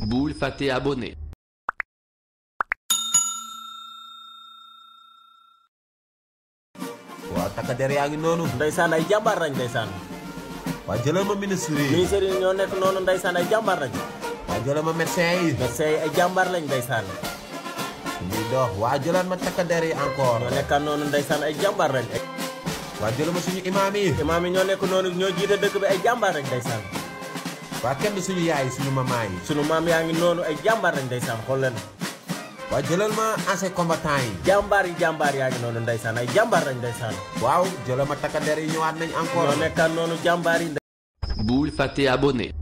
bul fàtte abonné waaw takka der yaa ngi noonu ndeysaan ay jàmbaar lañ ndeysaan waa jëlal ma ministre yi ministère yi ñoo nekk noonu ndeysaan ay jàmbaar lañ waa jëlal ma médecin yi médecin yi ay jàmbaar lañ ndeysaan ñuy dox waa jëlal ma takka der yi encore ñoo nekkaan noonu ndeysaan ay jàmbaar lañ waa jëlal ma suñu imaam yi imaam yi ñoo nekk noonu ñoo jiite dëkk bi ay jàmbaar lañ ndeysaan waa kenn du suñu yaay suñu maman yi sunu maam yaa ngi noonu ay jàmbaar lañ ndeysaan xool leen waa jëlal ma ancien combattant yi jàmbaar yi jàmbaar yaa ngi noonu ndeysaan ay jàmbaar lañ ndeysaan waaw jëlal ma takka der yi ñëwaat nañ encore ñoo nekkaan noonu jàmbaar yi bul fàtte abonné